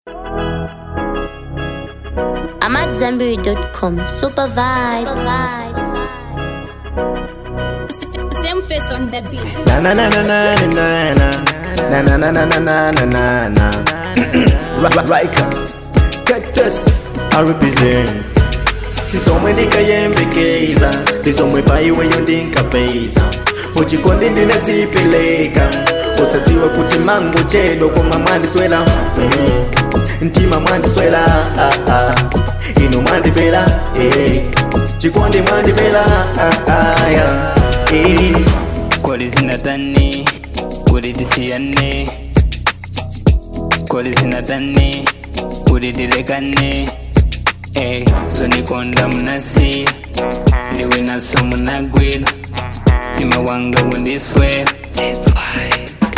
I'm at Zenberry.com. Super vibes. Same face on the beat. Na na na na na na na na na na na na na na na na Rika Cactus I represent sisomwe ndikayembekeza ndizomwe paiwe ndinkapeza muchikondi ndinadzipeleka usadziwa kuti mangu chedo koma mwandiswela mm. mtima mwandiswela ah, ah. inu mwandipela eh. chikondi mwandipela ah, ah, yeah. eh. Koli zinatani, kuli tisiyane Koli zinatani, kuli dilekane Eh, so nikonda mnasi Niwe naso munagwira Tima wanga wundiswera That's why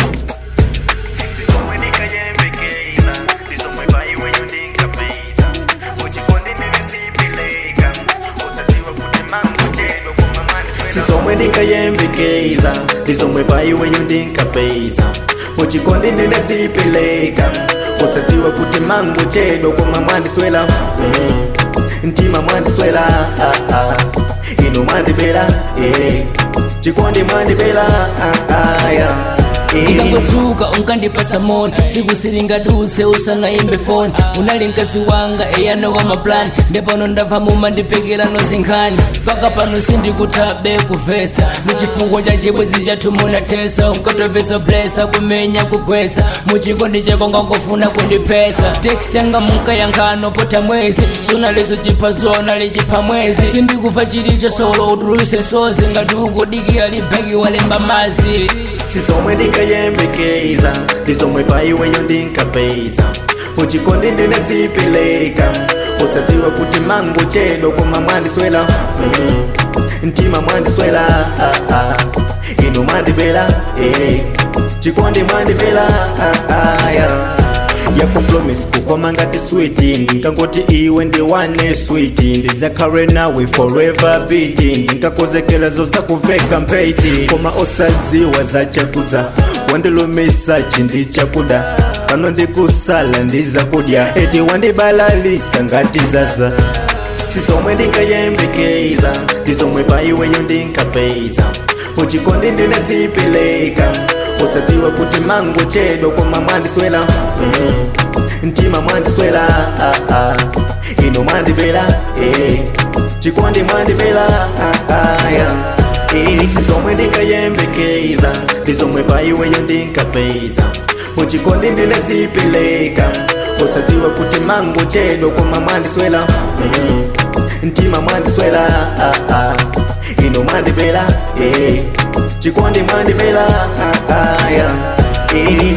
Sisomwe ndikayembekeza ndizomwe paiwe ndinkapeza muchikondi ndinadzipeleka usadziwa kuti mangu chedo koma mwandiswela sisomwe ndikayembekeza ndizomwe paiwe ndinkapeza muchikondi ndinadzipeleka usadziwa kuti mangu chedo koma mwandiswela mm. mtima mwandiswela ah, ah. inu mwandipela eh. chikondi mwandipela ah, ah, yeah. eh. ndikangotsuka unkandipatsa moni tsiku silingadutse usanaimbe foni unali mkazi wanga eyano wa maplani ndepano ndabva mumandipekera nozinkhani paka pano sindikuthabe kuvesa muchifungo cha chibwezi chathu munatesa unkatopesa blesa kumenya kugwetsa muchikondi chako ngangofuna kundiphetsa teksti yanga munkayankhano pota mwezi sunaleso chiphazona lichipha mwezi sindikufa chilicho solo utuluse sozi ngati ukudikira libheki walemba mazi sisomwe ndikayembekeza ndizomwe paiwe ndinkapeza muchikondi ndinadzipeleka usadziwa kuti mangu chedo koma mwandiswela mm. mtima mwandiswela ah, ah. inu mwandipela eh. chikondi mwandipela ah, ah, yeah. yakupromise kukoma ngati switi ndingangoti iwe ndiwane switi ndidzakhale nawe forever biti ndingakozekelezo zakuveka mpheiti koma osadziwa zachakudza wandilumisa chindi chakuda pano ndikusala ndizakudya eti wandibalalisa ngati zaza sisomwe ndingayembekeza ndizomwe paiwe ndinkapeza muchikondi ndinadzipeleka usadziwa kuti mangu chedo koma mwandiswela mm. mtima mwandiswela ah, ah. inu mwandipela eh. chikondi mwandipela ah, ah, yeah. eh. sisomwe ndingayembekeza ndizomwe paiwe ndinkapeza muchikondi ndinadzipeleka usadziwa kuti mangu chedo koma mwandiswela mm. mtima mwandiswela ah, ah. inu mwandipela eh. chikondi mwandipela ah, ah, yeah. eh.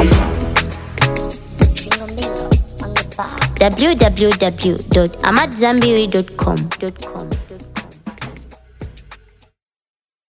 www.amatzambiri.com.